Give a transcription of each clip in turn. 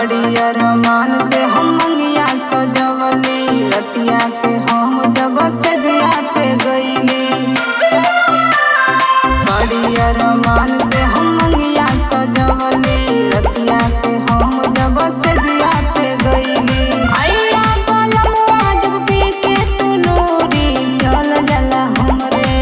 बड़ी अरमान से हम मंगिया सजवली रतिया के हम जब सजिया पे गईली बड़ी अरमान से हम मंगिया सजवली रतिया के हम जब सजिया पे गईली आइया बलमुआ जब पी के तू नूरी चल जाला हमरे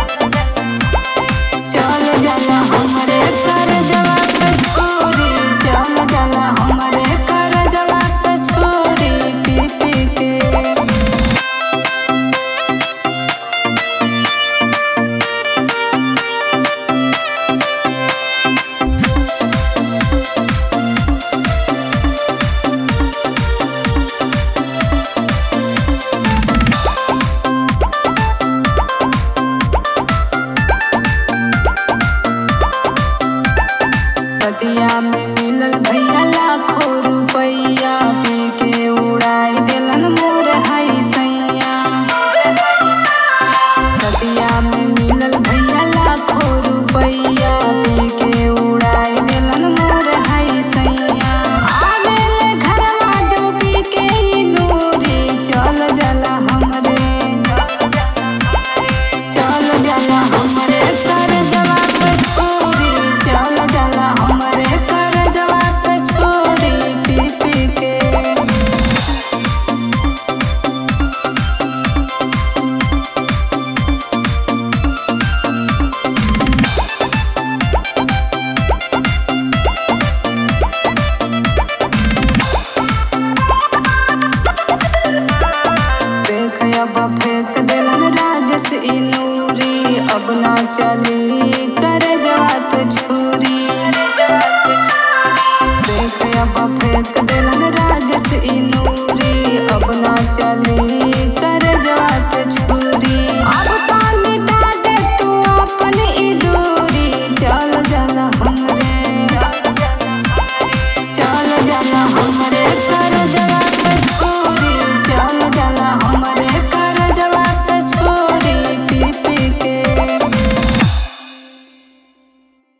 चल जाला हमरे कर जवाब छोरी चल जाला हमरे कर जवाब छोरी पी पी के सतिया में मिलल भैया लाखों रुपैया पी के उड़ाई देलन मोर हई सैया सतिया में मिलल भैया लाखों रुपैया पी के उड़ाई देलन मोर हई सैया आवेले घरवा जब पी के ई नूरी चल जाला हमरे चल जाला हमरे कर जवाब छोरी चल जाला हमरे कर जवाब छोरी पी पी के देख अब फेंक दिलन राजस ई नूरी अब ना चली कर जवाब छुरी देख अब फेंक दिलन राजस ई नूरी अब ना चली कर जवाब छुरी